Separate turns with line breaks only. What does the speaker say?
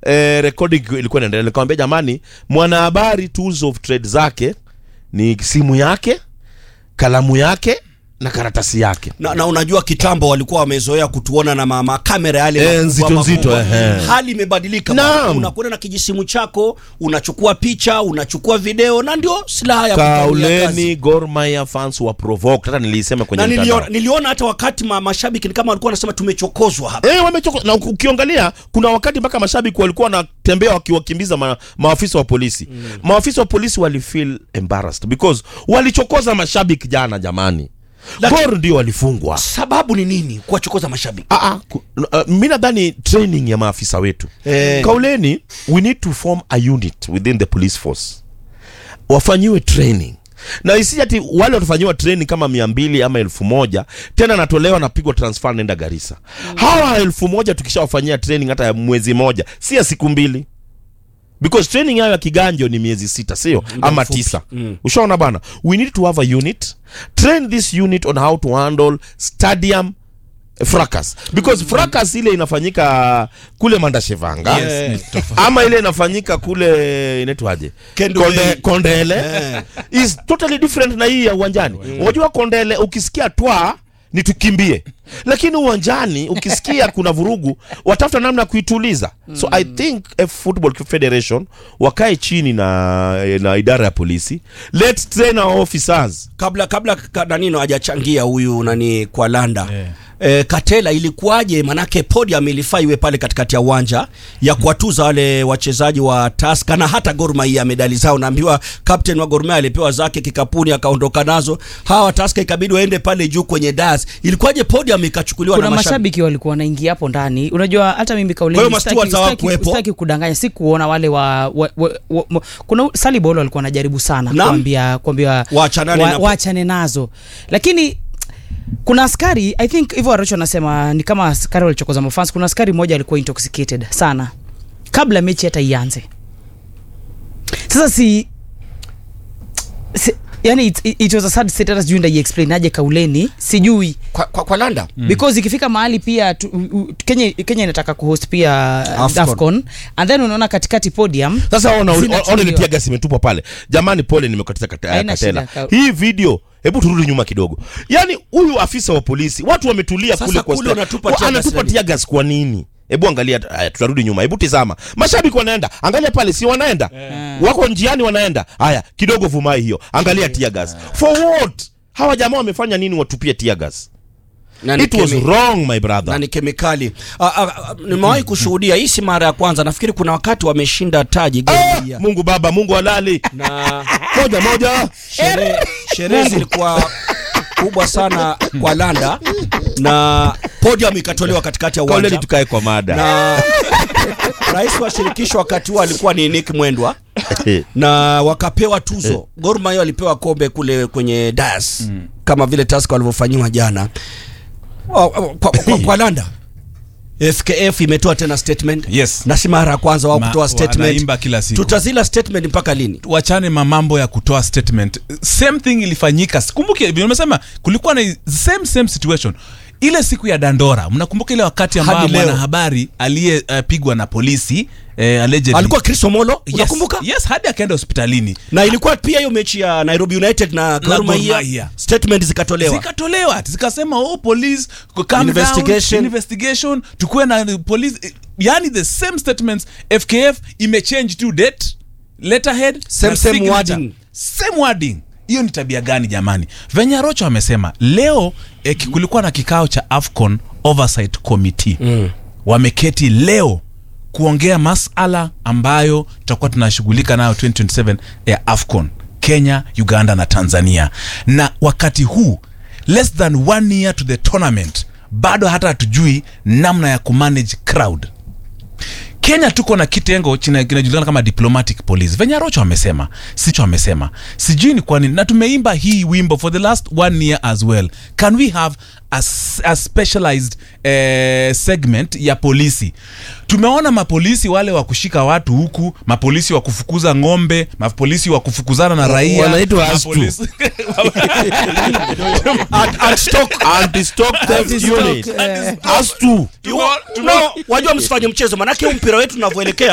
eh, recording ilikuwa inaendelea nikamwambia jamani mwanahabari tools of trade zake ni simu yake kalamu yake na karatasi yake
na, na unajua kitambo walikuwa wamezoea kutuona na mama kamera yale
Eh,
makubwa,
nzito, nzito,
makubwa.
ehe.
hali imebadilika
Naam.
bwana. unakwenda na kijisimu chako unachukua picha unachukua video na ndio silaha ya kufanyia kazi.
kauleni Gor Mahia fans wa provoked hata nilisema kwenye
na
mtandao
niliona, niliona hata wakati ma, mashabiki ni kama walikuwa wanasema tumechokozwa hapa
Eh, wamechoko na uki- ukiangalia kuna wakati mpaka mashabiki walikuwa wanatembea wakiwakimbiza ma, maafisa wa polisi mm. maafisa wa polisi walifeel embarrassed because walichokoza mashabiki jana jamani
Laki-
Gor ndio walifungwa
sababu ni nini kuwachokoza mashabiki
Ah, ah, ku- uh, mi nadhani training ya maafisa wetu
Eh.
kauleni we need to form a unit within the police force wafanyiwe training na isi ati wale watafanyiwa training kama mia mbili ama elfu moja tena natolewa napigwa transfer nenda garisa hawa elfu moja tukishawafanyia training hata ya mwezi moja si ya siku mbili because training yayo ya kiganjo ni miezi sita sio ama
mfupi.
tisa ushaona bana we need to have a unit train this unit on how to handle stadium fracas because fracas ile inafanyika kule mandashevanga
Yes,
ni tofauti.
ama ile inafanyika kule inaitwaje
Kendule.
Konde, kondele
Eh.
is totally different na hii ya uwanjani unajua kondele ukisikia twa ni tukimbie lakini uwanjani ukisikia kuna vurugu watafuta namna ya kuituliza so i think a football federation wakae chini na, na idara ya polisi let's train our officers
kabla kabla ka- nanino hajachangia huyu nani kwa landa
Yeah.
E, Katela ilikuwaje? Manake podium ilifaa iwe pale katikati ya uwanja ya kuwatuza wale wachezaji wa Tusker na hata Gor Mahia medali zao. Naambiwa captain wa Gor Mahia alipewa zake kikapuni akaondoka nazo. Hawa Tusker ikabidi waende pale juu kwenye das. Ilikuwaje podium ikachukuliwa
kuna
na mashabiki?
mashabiki walikuwa wanaingia hapo ndani unajua hata mimi
Kwa hiyo
kauleni
mastewards hawakuwepo?
sitaki kudanganya si kuona wale wa, wa, wa, wa, wa kuna salibolo walikuwa wanajaribu sana
Naam.
kuambia kuambia
Waachanane
wa,
na-
waachane nazo lakini kuna askari i think hivyo aracho anasema ni kama askari walichokoza mafans kuna askari mmoja alikuwa intoxicated sana kabla mechi hata ianze sasa si, si yani it, it, it was a sad state hata sijui ndaiexplain aje kauleni sijui
Kwa, kwa, kwa Landa
mm. because ikifika mahali pia tu, u, u, Kenya, Kenya inataka kuhost pia
Afcon.
Afcon and then unaona katikati podium
sasa ona
Zinachukuliwa.
ona ile gasi imetupwa pale jamani pole nimekatiza kata,
Haina
katela
shida, ka-
hii video hebu turudi nyuma kidogo yaani huyu afisa wa polisi watu wametulia
Sasa
kule kwa
kule
sta-
wanatupa
wa-
tear gas
anatupa
nini?
tear gas kwa nini hebu angalia haya tutarudi nyuma hebu tizama mashabiki wanaenda angalia pale si wanaenda wako njiani wanaenda haya kidogo vumai hiyo angalia tear gas for what hawa jamaa wamefanya nini watupie tear gas
na ni
it was
kemi-
wrong my
na
brother
ni kemikali. Ah, ah, ah, Nimewahi kushuhudia, hii si mara ya kwanza. Nafikiri kuna wakati wameshinda taji Gor
ah,
Mahia.
mungu baba mungu halali
na
moja moja
sherehe sherehe zilikuwa kubwa sana kwa Landa na podium ikatolewa katikati ya
kauleni
uwanja
tukae kwa mada
na rais wa shirikisho wakati huo alikuwa ni Nick Mwendwa na wakapewa tuzo. Gor Mahia walipewa kombe kule kwenye das kama vile Tusker walivyofanyiwa jana. Kwa, kwa, kwa, kwa Landa FKF imetoa tena statement
Yes.
na si mara ya kwanza wao
Ma-
kutoa statement.
wanaimba kila siku.
Tutazila statement mpaka lini?
wachane mamambo ya kutoa statement same thing ilifanyika kumbuke vile umesema kulikuwa na same same situation ile siku ya dandora mnakumbuka ile wakati ambao
Hadi leo.
mwanahabari aliyepigwa na polisi eh, allegedly
Alikuwa Chris Omolo,
yes,
unakumbuka?
yes hadi akaenda hospitalini
na ilikuwa pia hiyo mechi ya Nairobi United na Gor
Gor
Mahia
Mahia.
statement zikatolewa.
zikatolewa zikasema oh police calm
Investigation.
down, investigation tukuwe na police yani the same statements FKF imechange to date letterhead
Same-
na
same
signature.
wording.
same wording hiyo ni tabia gani jamani venye rocho amesema leo eh, ki- kulikuwa na kikao cha afcon oversight committee mm. wameketi leo kuongea masala ambayo tutakuwa tunashughulika nayo 2027 ya afcon kenya uganda na tanzania na wakati huu less than one year to the tournament bado hata hatujui namna ya kumanage crowd kenya tuko na kitengo china- kinajulikana kama diplomatic police venye rocho amesema sicho amesema sijui ni kwa nini na tumeimba hii wimbo for the last one year as well can we have a, s- a specialized eh, segment ya polisi tumeona mapolisi wale wa kushika watu huku mapolisi wa kufukuza ng'ombe mapolisi wa kufukuzana na raia
Wanaitwa astu.
mapolisi-
anti-stock theft unit
eh,
as to
No, wajua msifanye mchezo manake huu mpira wetu unavyoelekea